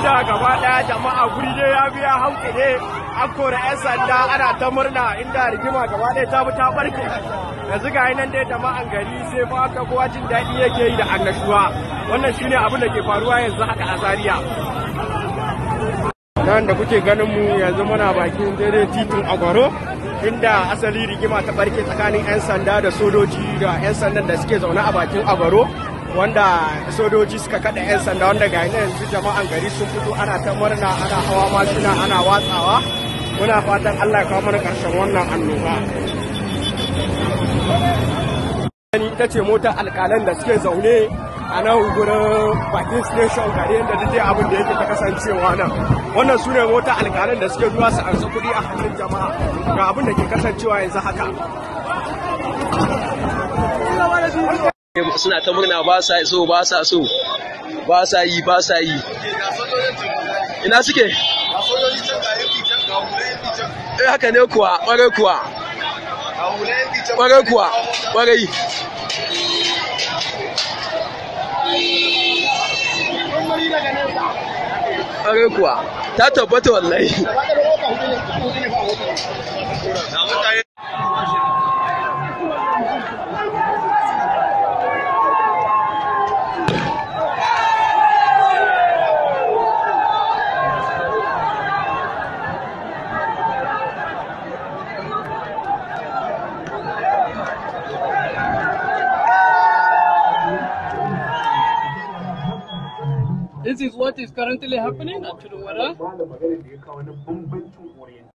inda gaba daya jama'a guri ne ya biya hauke ne an kora 'yan sanda ana ta murna inda rigima gaba daya ta ta barke yanzu ga nan dai jama'an gari sai fa haka kowa jin daɗi yake yi da annashuwa wannan shine abin da ke faruwa yanzu haka a Zaria nan da kuke ganin mu yanzu muna bakin daidai titin agwaro inda asali rigima ta barke tsakanin 'yan sanda da sojoji da 'yan sandan da suke zaune a bakin agwaro wanda sojoji suka kada 'yan sanda wanda ga yanzu jama'an gari sun fito ana ta murna ana hawa mashina ana watsawa muna fatan allah ya kawo mana karshen wannan annoba ita ce motar alkalan da suke zaune a nan gurin bakin station gari yadda duk abin da yake ta kasancewa nan wannan su ne motar alkalan da suke zuwa su ansa kuɗi a hannun jama'a ga abin da ke kasancewa yanzu haka suna ta murna ba sa so ba sa so ba sa yi ba sa yi ina suke eh haka ne kuwa ƙwarai kuwa ƙwarai kuwa ƙwarai ƙwarai kuwa ta tabbata wallahi This is what is currently happening at Chilwara.